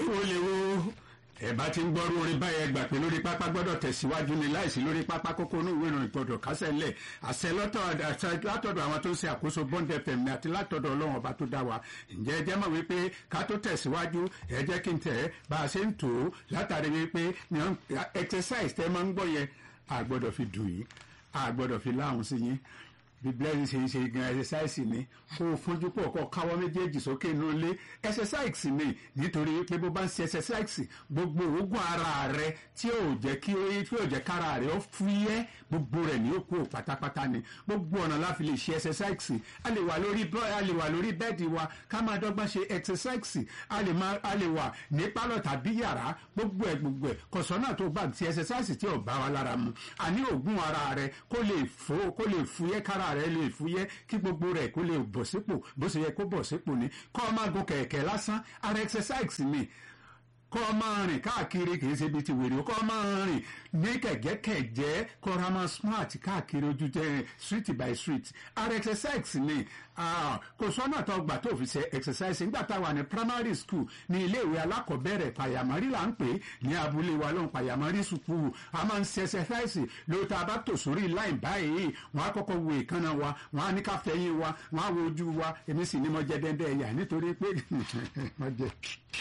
wo lè wo ẹ bá ti ń gbọ́rú orin báyẹn gbà pé lórí pápá gbọ́dọ̀ tẹ̀síwájú ni láìsí lórí pápá kókó inú ìwé ìròyìn gbọ́dọ̀ kásẹ̀ ńlẹ̀ àṣẹ látọ̀dọ̀ àwọn tó ń ṣe àkóso Bond FM ni àti látọ̀dọ̀ ọlọ́run ọba tó dá wa ǹjẹ́ ẹ jẹ́ mọ̀ wípé ká tó tẹ̀síwájú ẹ jẹ́ kí n tẹ̀ bá a ṣe ń tò ó látàrí wípé exercise tẹ́ máa ń gbọ́ yẹn a gbọ́dọ̀ fi dùn yín a gbọ́dọ̀ fi láhùn sí yín bí blessing ṣe ń ṣe gan exercise ni kó o fojú pọ̀ kó o káwọ́ méjèèjì sókè inú ilé exercise ni nítorí pé bó bá ń ṣe exercise gbogbo òógùn ara rẹ tí ò jẹ́ kí tí ò jẹ́ kára rẹ ó fúyẹ́ gbogbo rẹ̀ ní òkú pátápátá ni gbogbo ọ̀nà la fi lè ṣe exercise a lè wà lórí a lè wà lórí bẹ́ẹ̀dì wa ká máa dọ́gbọ́n ṣe exercise a lè máa a lè wà ní pálọ̀ tàbí yàrá gbogbo ẹ̀ gbogbo ẹ̀ kọ̀sọ́nà tó bá ti exercise tí ò bá wa lára mu àní òógùn ara rẹ kó lè fò kó lè fúyẹ́ kára rẹ lè fúyẹ́ kí gbogbo rẹ̀ kó lè bọ̀ sípò bó ṣe yẹ kó bọ̀ sípò ni kọ́ ọ máa gun kẹ̀kẹ́ lásán ara exercise ni kọ́ ọ máa rìn káàkiri kì í ṣe ibi tí wèrè kọ́ ọ máa rìn ní kẹ̀gẹ́kẹ̀jẹ́ kọ́ ọ máa smart káàkiri ojú tẹ street by street ara exercise ni kò sọ́nà tó gbà tó fi ṣe exercise nígbà tá a wà ní primary school ní iléèwé alákọ̀ọ́bẹ̀rẹ̀ pàyàmọ́rí là ń pè ní abúlé wa lóhùn pàyàmọ́rí school a máa ń ṣe exercise ló tá a bá tò sórí line báyìí wọ́n á kọ́kọ́ wo ìkànnà wa wọ́n á ní ká fẹ́yìn wa wọ́n á wo ojú wa èmi sì ní mo jẹ dẹ́ndẹ́ ẹ̀yà nítorí pé mo jẹ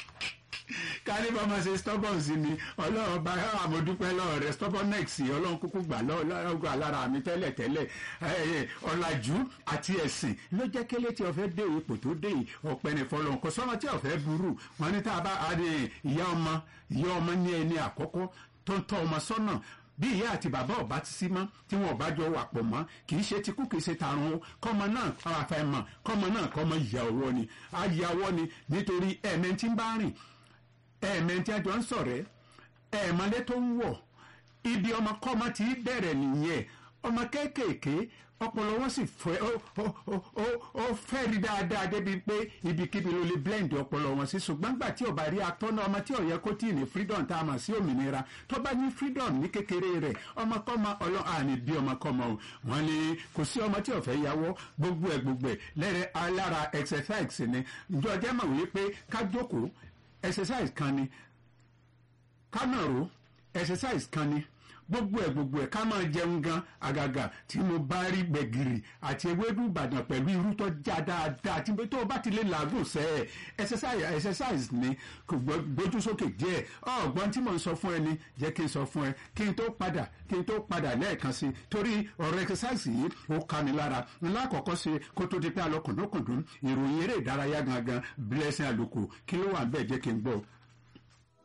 kálíbà máa ṣe stubborn sí mi ọlọ́run bá àmọ́dúpẹ́ lọ́wọ́ rẹ̀ stubbornness ọlọ́run kúkú gbà lọ́wọ́ alára mi tẹ́lẹ̀ tẹ́lẹ̀ ọ̀làjú àti ẹ̀sìn ló jẹ́ kélé tí ọ̀fẹ́ dé ipò tó dé ọ̀pẹ ní fọlọ́n kò sọ́mọ tí ọ̀fẹ́ burú wọn ní tá a bá ìyá ọmọ ìyá ọmọ ní ẹni àkọ́kọ́ tó ń tọ́ ọmọ sọ́nà bí ìyá àti bàbá ọba ti sí mọ́ tí wọn ọba jọ wà pọ̀ mọ́ kì í ṣe tikú kì í ṣe tarun o kọ́mọ náà àfẹ́mọ̀ kọ́mọ náà kọ́mọ ìyá ọwọ́ ni ayé ọwọ́ ni nítorí ẹ̀mẹ́ntì ń bá rìn ẹ̀ẹ̀mẹ́ntì àjọ ń sọ̀rẹ́ ẹ̀ẹ̀mọ́lé tó ń wọ̀ ibi ọmọ kọ́mọ ti bẹ̀rẹ̀ nìyẹn ọmọ kéékèèké ọpọlọ wọn sì fẹ́ ó fẹ́ rí dáadáa débi pé ibikíbi ló lè blend ọpọlọ wọn sí ṣùgbọ́n gbà tí ọba rí atọ́nà ọmọ tí ó yẹ kó tí ì ní freedom tá a mọ̀ sí òmìnira tó bá ní freedom ní kékeré rẹ̀ ọmọkọ́mọ ọlọ́ àní bí ọmọkọ́mọ o wọn ni kò sí ọmọ tí ó fẹ́ yàwọ́ gbogbo ẹ̀ gbogbo ẹ̀ lẹ́rẹ̀ alára exercise ni ìjọ jẹ́ mọ̀ wípé ká jókòó exercise kan ni kánàró exercise kan ni gbogbo ẹ gbogbo ẹ ká máa jẹun gan àgàgà tí mo bá rí gbẹ̀gìrì àti ewédú ìbàdàn pẹ̀lú irú tó já dáadáa tí tó o bá ti lè làágùn sẹ́ ẹ̀ exercise exercise ni kò gbójú sókè díẹ̀ ọ̀gbọ́n tí mo ń sọ fún ẹ ni jẹ́ kí n sọ fún ẹ kí n tó padà kí n tó padà lẹ́ẹ̀kan sí torí ọ̀rọ̀ exercise yìí ó ká mi lára ńlá àkọ́kọ́ sí kó tó di pé alọ́kùndúnkùndún ìròyìn eré ìdárayá gangan blessing àlùkò kí ló wà ń bẹ̀ jẹ́ kí n gbọ́